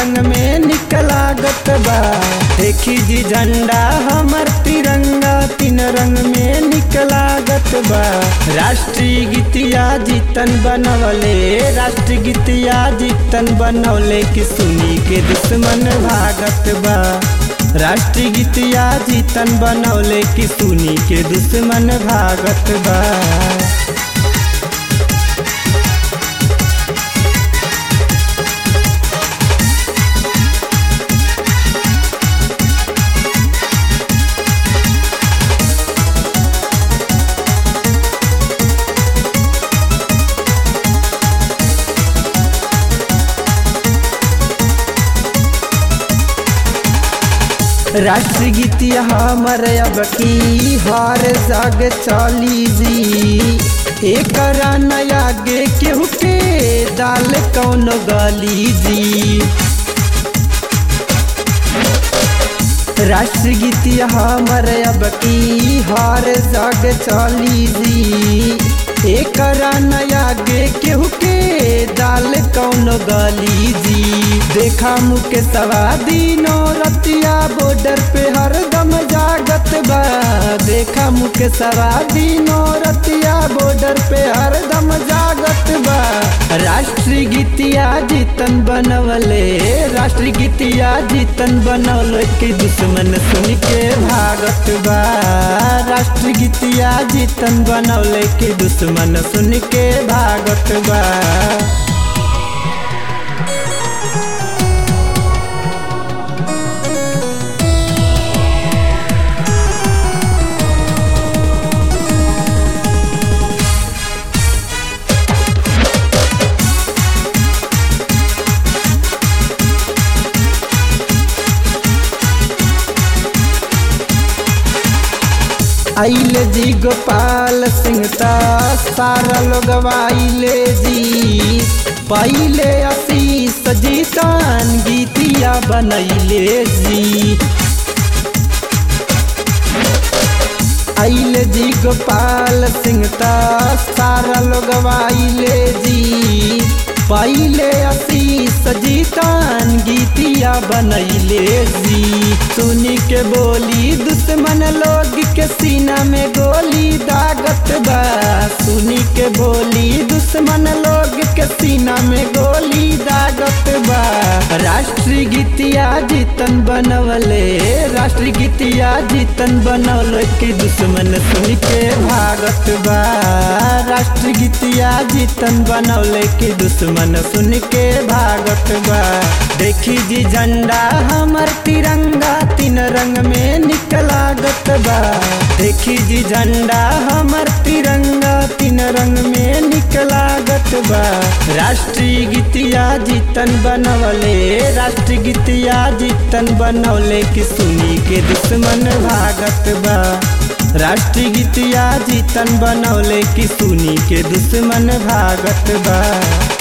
रंग में निकलागत बा देखी जी झंडा हमर तिरंगा तीन रंग में निकलागत बा राष्ट्रीय गीतिया जीतन बनवले राष्ट्रीय गीतिया जीतन बनवले कि सुनी के दुश्मन भागत बा राष्ट्रीय गीतिया जीतन बनवले कि सुनी के दुश्मन भागत बा राष्ट्रीय गीतिया हमर अब की हर जग चली जी एक नया गे केहू के दाल कौन गली जी राष्ट्रीय गीतिया हमर अब की हर जग चली जी एक नया गे केहू के दाल कौन गली जी देखा मुख सवा दिनो रतिया बॉर्डर पे हरदम जागत बा देखा मुख सवा दिनो रतिया बॉर्डर पे हरदम जागत बा राष्ट्रीय गीतिया जीतन बनवले राष्ट्रीय गीतिया जीतन बनवले कि दुश्मन सुन के भागत बा राष्ट्रीय गीतिया जीतन बनवले कि दुश्मन सुन के भागत बा आइले जी गोपाल सिंह ता सारा लोग आइले जी पहले आशीष जीतान गीतिया बनैले जी आइले जी गोपाल सिंह ता सारा लोग आइले जी पहले आशीष जीतान गीतिया बनैले जी सुनी के बोली दुश्मन लोग के सीना में गोली दागत बा सुनी के बोली दुश्मन लोग के सीना में गोली दागत बा राष्ट्रीय गीतिया जीतन बनवले राष्ट्रीय गीतिया जीतन बनवले कि दुश्मन सुन के भागत बा राष्ट्रीय गीतिया जीतन बनवले कि दुश्मन सुन के भागत बा देखी जी झंडा हमर तिरंगा तीन रंग में निकलागत बा देखी जी झंडा हमर तिरंगा तीन रंग में निकलागत बा राष्ट्रीय गीतिया जीतन बनवले राष्ट्रीय गीतिया जीतन बनवले कि सुनी के दुश्मन भागत बा राष्ट्रीय गीतिया जीतन बनवले कि सुनी के दुश्मन भागत बा